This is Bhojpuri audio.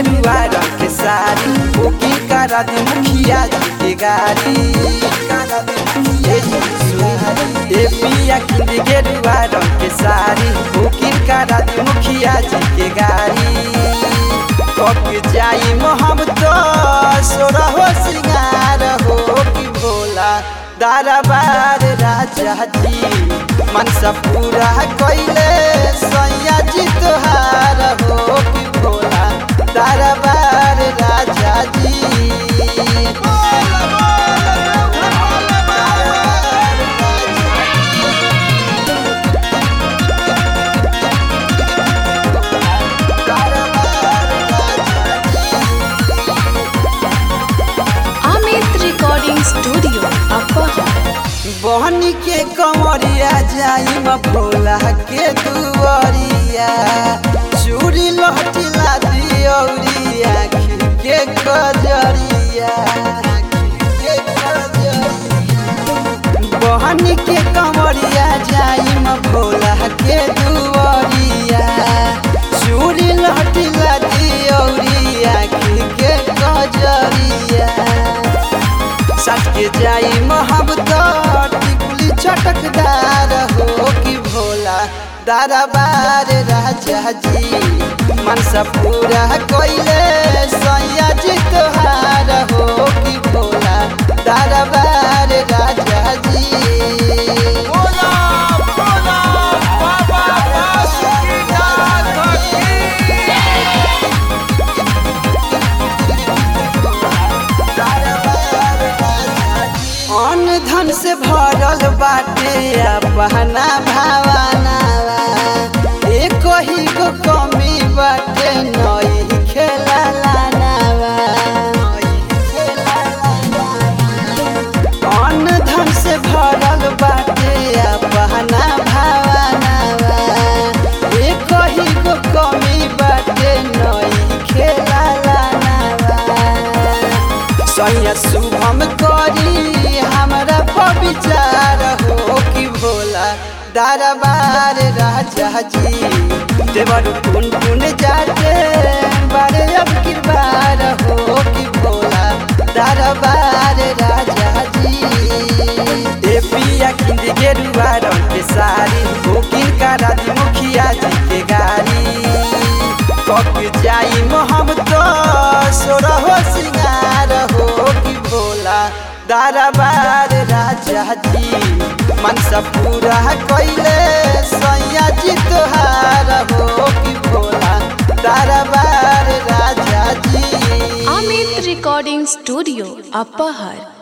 गेरुआ रंग के साड़ी बुकिंग करा दे मुखिया जी के गाड़ी ए सुनी, ए पिया किंद गेरुआ रंग के साड़ी बुकिंग करा दे मुखिया जी के गाड़ी पक जाई मोहब्बत सोरहो सिंगार हो कि भोला दरबार राजा जी मनसा पूरा कैले सैया जी तोहार हो कि भोला दरबार राजा जी अमित रिकॉर्डिंग स्टूडियो अपहर बहनी के कमरिया जाई म भोला के दुआरिया चूड़ी लहटिला दियौरिया के कजरिया बहनी के कमरिया जाई म भोला के दुआरिया चूड़ी लहटिला दियौरिया के कजरिया सट के जाई मोहब्बत टिकुली चटकदार हो कि भोला दरबार राजा जी मनसा पूरा कोइले सैया जी तोहार हो कि भोला दरबार राजा जी अन्न धन से भरल बाटे अपना भावनावा एक ही गो कमी बाटे नई खेला लानावा अन्न धन से भरल बाटे अपना भावनावा एक ही गो कमी बाटे नई खेला लानावा सैया शुभम करी हमरा पर विचार हो कि भोला दरबार राजा जी देवर टुन टुन जाते बारे अब किरबार हो कि भोला दरबार राजा जी ए पिया किंद गेरुआ रंग के साड़ी बुकिंग करा दी मुखिया जी के गाड़ी पक जाई मोहब्बत सोरहो सिंगार हो कि भोला दरबार राजा जी मनसा पूरा कैले सैया जी तोहार हो कि भोला दरबार राजा जी अमित रिकॉर्डिंग स्टूडियो अपहर